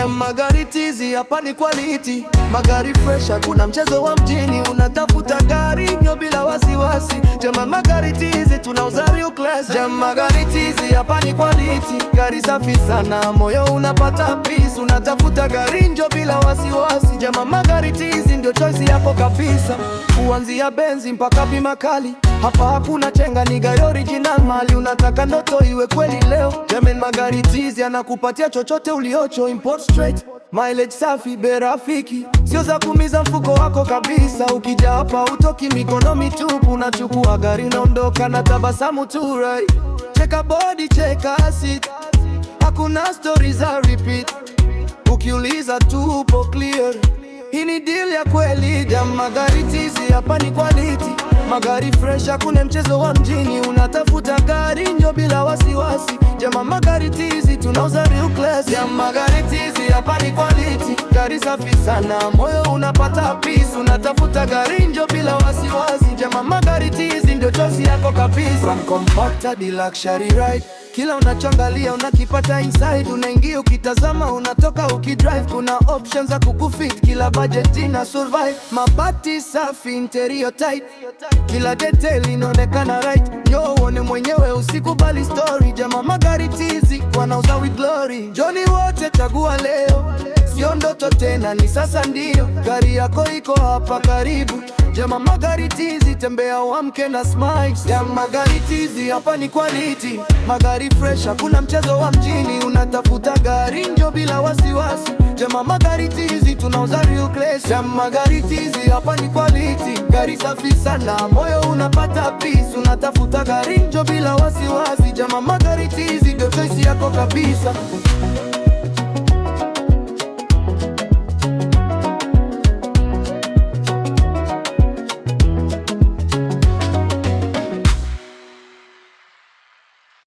Jam magari tizi hapa ni quality, magari fresh, hakuna mchezo wa mjini. Unatafuta gari nyo bila wasiwasi. Jam magari tizi tunauza real class. Jam magari tizi hapa ni quality, gari safi sana, moyo unapata peace. Unatafuta gari njo bila wasiwasi. Jam magari tizi ndio choice yako kabisa, kuanzia benzi mpaka bima kali. Hapa hakuna chenga, ni gari original, mali unataka ndoto iwe kweli leo. Jamen magari tizi anakupatia chochote uliocho, import straight, mileage safi, bei rafiki, sio za kumiza mfuko wako kabisa. Ukija hapa utoki mikono mitupu, unachukua gari unaondoka na tabasamu tu, right? Cheka body, cheka seat, hakuna story za repeat. Ukiuliza tu upo clear, hii ni deal ya kweli. Jam magari tizi hapa ni quality, magari fresh, hakuna mchezo wa mjini. Unatafuta gari njo bila wasiwasi. Jama magari tizi tunauza real class. Jam magari tizi hapa ni quality, gari safi sana, moyo unapata peace. Unatafuta gari njo bila wasiwasi. Jama magari tizi ndio choice yako kabisa. From compact hadi luxury ride kila unachoangalia unakipata inside, unaingia ukitazama, unatoka ukidrive. Kuna options za kukufit kila budget ina survive. Mabati safi, interior tight, kila detail inaonekana right. Njoo uone mwenyewe, usikubali story. Jama magari tizi wanauza with glory. Joni wote chagua leo, sio ndoto tena, ni sasa ndio. Gari yako iko hapa karibu. Jama magari tizi, tembea uamke na smiles. Jama magari tizi, hapa ni quality, magari fresh, hakuna mchezo wa mjini. Unatafuta gari njo bila wasiwasi. Jama magari tizi, tunauza real class. Jama magari tizi, hapa ni quality, gari safi sana, moyo unapata peace. Unatafuta gari njo bila wasiwasi. Jama magari tizi, ndio choice yako kabisa.